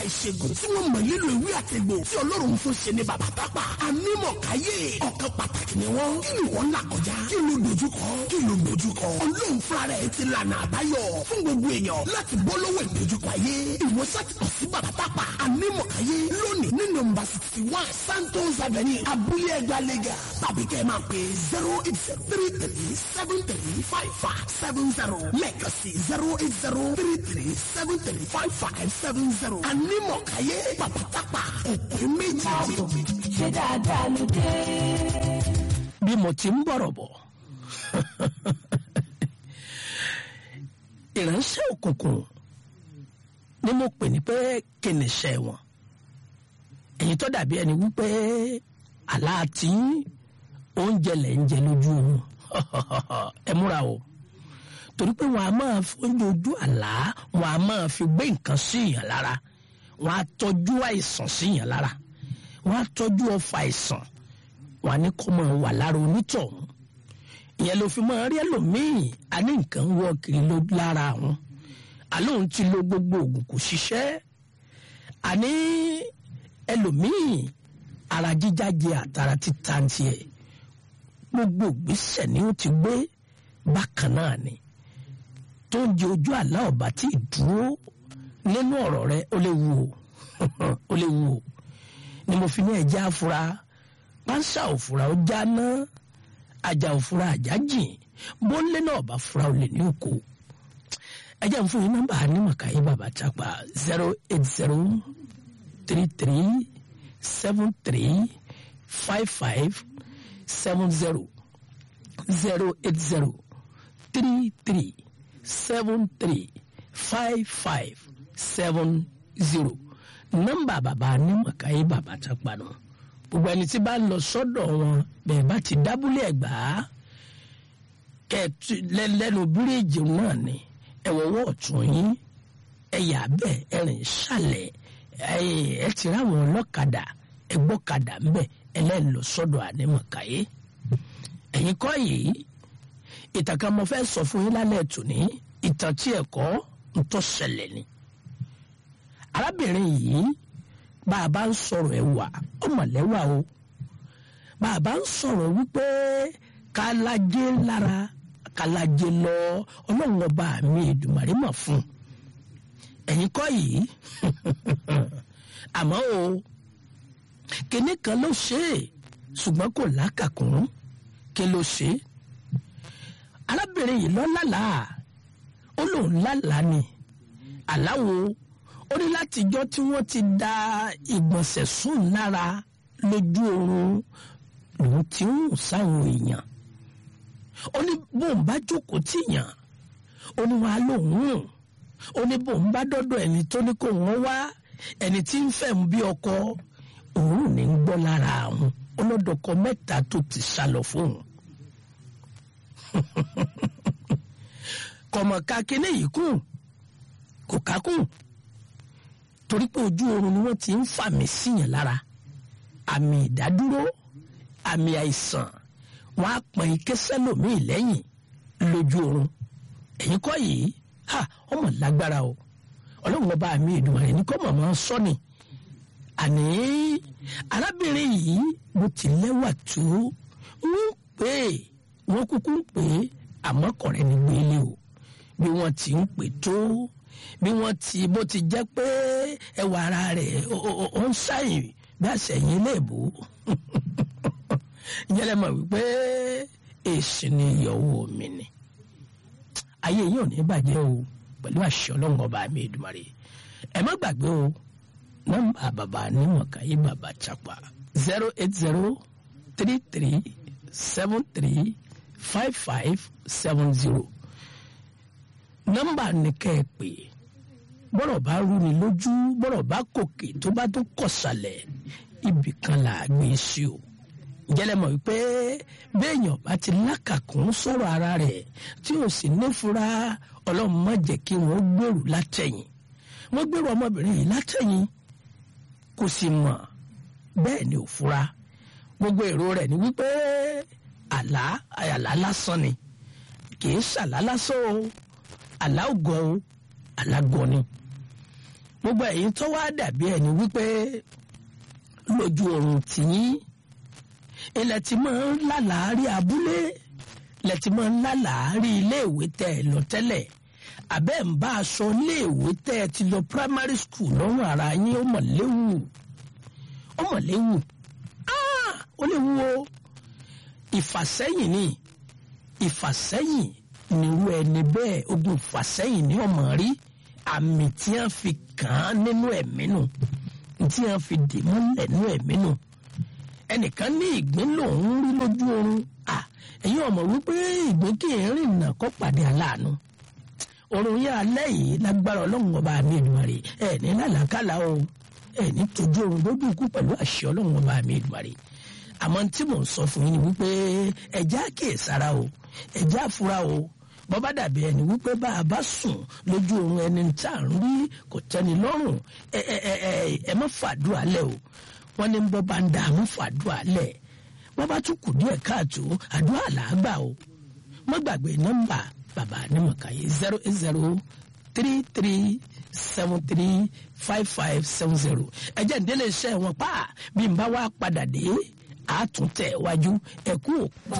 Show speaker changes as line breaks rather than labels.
ìṣègùn tí wọ́n mọ̀ nílò ìwé àtẹ̀gbò tí ọlọ́run fún ṣe ní bàbá tápà ànímọ̀káyé ọ̀kan pàtàkì ni wọ́n kí ni wọ́n là kọjá kí ló dojúkọ kí ló dojúkọ ọlọ́run fúnra rẹ̀ ti lànà àbáyọ fún gbogbo èèyàn láti bọ́ lọ́wọ́ ìdojúkọ ayé ìwòsàn ti kọ̀ sí bàbá tápà ànímọ̀káyé lónìí ní nọ́mbà sixty one santos avenue abúlé ẹgbà lẹ́gà tàbí kẹ́ ẹ máa pè zero eight zero three three seven three five five seven zero lẹ́ẹ̀kan sí zero eight zero three three seven three five five seven zero ànímọ̀káyé bàbá tápà òpin méjì.
ṣé dáadáa ló dé.
bí mo ti ń bọ̀rọ̀ bọ̀ ìránṣẹ́ òkùnkùn ni mo pè ní pé kìnìṣẹ́ wọn èyí tó dàbí ẹni wípé aláàtí oúnjẹ lẹ̀ ń jẹ lójú oorun ẹ múra o torí pé wọn a máa fi oúnjẹ ojú àlá wọn a máa fi gbé nǹkan sí ìyàn lára wọn a tọ́jú àìsàn sí ìyàn lára wọn a tọ́jú ọfà àìsàn wọn a ní kó máa wà lára onítọ̀hún ìyẹn ló fi máa rí ẹlòmíì a ní nǹkan wọ kiri ló lára àwọn àlóhùn ti lo gbogbo oògùn kò ṣiṣẹ́ àní ẹlòmíì ara jíjájẹ àtara títa ń tiẹ̀ gbogbo ìgbésẹ̀ ni ó ti gbé bákan náà ni tó ń jẹ ojú àlá ọba tí ì dúró nínú ọ̀rọ̀ rẹ ó lè wù ó ó lè wù ó ni mo fi ní ẹ̀jẹ̀ àfura pánsá òfura ó já ná ajá òfura àjá jìn bóńlé náà bá fura ó lè ní òkò ẹ̀jẹ̀ ń fún yín nọ́mbà anímọ̀káyé bàbá tápà zero eight zero three three seven three five five seven zero zero eight zero three three seven three five five seven zero nọ́mbà bàbá anímọ̀káyé bàbá tápà náà gbogbo ẹni tí bá ń lọ sọ́dọ̀ wọn bẹ́ẹ̀ bá ti dábúlé ẹ̀gbá kẹ́ẹ̀tù lẹ́nu bíríìjì náà ni ẹ̀wọ̀wọ́ ọ̀tún yín ẹ̀yà bẹ́ẹ̀ ẹ̀rìn ṣàlẹ̀ ẹ ti ráwọn ọlọ́kadà ẹgbọ́kadà ńbẹ ẹlẹ́ni lọ sọ́dọ̀ ànímọ̀káyé ẹ̀yin kọ́ yìí ìtàn kan mo fẹ́ sọ fún yín lálẹ́ tòní ìtàn tí ẹ̀kọ́ ń tọ́ ṣẹlẹ̀ ni arábìnrin yìí bá a bá ń sọ̀rọ̀ ẹ̀wà ọmọlẹ́wà o bá a bá ń sọ̀rọ̀ wípé kálájé lára kálájé lọ ọlọ́run ọba mi ìdùmàrí mọ̀ fún ẹ̀yin kọ́ yìí àmọ́ o kinní kan ló ṣe é ṣùgbọ́n kò lákàkún kí ló ṣe é arábìnrin yìí lọ lálàá ó lòun lálàá ni àláwo ó ní látijọ́ tí wọ́n ti da ìgbọ̀nsẹ̀ sùn lára lójú oorun lòun ti ń hùn sáwọn èèyàn ó ní bóun bá jókòó tìyàn ó ní wàá lòun hùn ó ní bóun bá dọ́dọ̀ ẹni tó ní kó wọ́n wá ẹni tí ń fẹ́ mu bí ọkọ òun ní ń gbọ́ lára àwọn ọlọ́dọ̀kọ mẹ́ta tó ti sá lọ fóun kọ̀mọ̀ká kínní yìí kùn kò kákùn torí pé ojú oorun ni wọ́n ti ń fàmì síyàn lára àmì ìdádúró àmì àìsàn wọn á pọn ike sẹ́lòmíì lẹ́yìn lójú oorun ẹ̀yin kọ́ yìí ha ọmọ lágbára o ọlọ́run ọba mi ìdùnnú ní kọ́ mọ̀mọ́ sọ́ni àní arábìnrin yìí bó ti lẹ́wà tó ń pè é wọ́n kúkú ń pè é àmọ́ kọ̀rẹ́ ní gbélé o bí wọ́n ti ń pè tó bí wọ́n ti bó ti jẹ́ pé ẹwà ara rẹ̀ ó ń ṣàyìn bí àṣẹyìn léèbó ìyẹn lè mọ̀ wípé èsì ni ìyọ̀wò mi ni ayé yìí ò ní bàjẹ́ o pẹ̀lú àṣẹ ọlọ́run ọba mi Èdùmàrè ẹ má gbàgbé o nọ́mbà bàbá nímọ̀káyé bàbá chapa zero eight zero three three seven three five five seven zero nọ́mbà nìkẹ́ ẹ pè bọ́rọ̀ bá rú ni lójú bọ́rọ̀ bá kòkè tó bá tó kọ̀sàlẹ̀ ibì kan là á gbé sí o jẹ́lẹ̀ mọ̀ wípé béèyàn bá ti lákàkún sọ̀rọ̀ ara rẹ̀ tí ò sì nífura ọlọ́run má jẹ́ kí wọ́n gbèrú látẹ̀yìn wọ́n gbèrú ọmọbìnrin yìí látẹ̀yìn kò sì mọ̀ bẹ́ẹ̀ ni ò fura gbogbo èrò rẹ̀ ni wípé àlá àlá lásán ni kì í ṣàlá lásán o àlá ògọ o àlá gọ ni gbogbo ẹ̀yin tó wá dàbí ẹni wípé lójú oorun tìyín ilẹ̀ tí máa ń lálàárí abúlé ilẹ̀ tí máa ń lálàárí iléèwé tẹ́ ẹ lọ tẹ́lẹ̀ àbẹ́ ń bá aṣọ iléèwé tẹ́ ẹ ti lọ primary school lọ́rùn ara yín ó mọ̀ léwu ó mọ̀ léwu Ah! ó léwu o ìfàsẹ́yìn ni ìfàsẹ́yìn nírú ẹni bẹ́ẹ̀ ogun ìfàsẹ́yìn ní ọmọ rí àmì tí wọ́n fi kàn án nínú ẹ̀mí nù tí wọ́n fi dì múlẹ̀ nínú ẹ̀mí nù ẹnìkan ní ìgbín lòún rí lójú oorun à ẹ̀yin ọmọ wípé ìgbín kì í rìn nà kó pàdé aláàánú oorun yẹn alẹ́ yìí lágbára ọlọ́run ọba mi ìdùmarè ẹ̀ ní làlákàlà o ẹ̀ ní tójú oorun lójú ikú pẹ̀lú àṣẹ ọlọ́run ọba mi ìdùmarè àmọ́ tí mò ń sọ fún yín ni wípé ẹ̀já kìí o ẹ̀já àfúrá o bọ́bá dàbí ẹni wípé bá a bá sùn lójú oorun ẹni tá à ń rí kò tẹ́ni lọ́rùn ẹ ẹ ẹ ẹ ẹ má fàdúrà lẹ̀ o wọ́n ní bọ́ bá ń dà mú fàdúrà lẹ̀ wọ́n bá tún kù díẹ̀ káàtó àdúrà làágbà o má gbàgbé nọ́mbà bàbá anímọ̀káyé zero eight zero three three seven three five five seven zero ẹ̀jẹ̀ ń délé iṣẹ́ wọn pa bí n bá wá padà dé àtúntẹ̀ wájú ẹ̀kú òkú.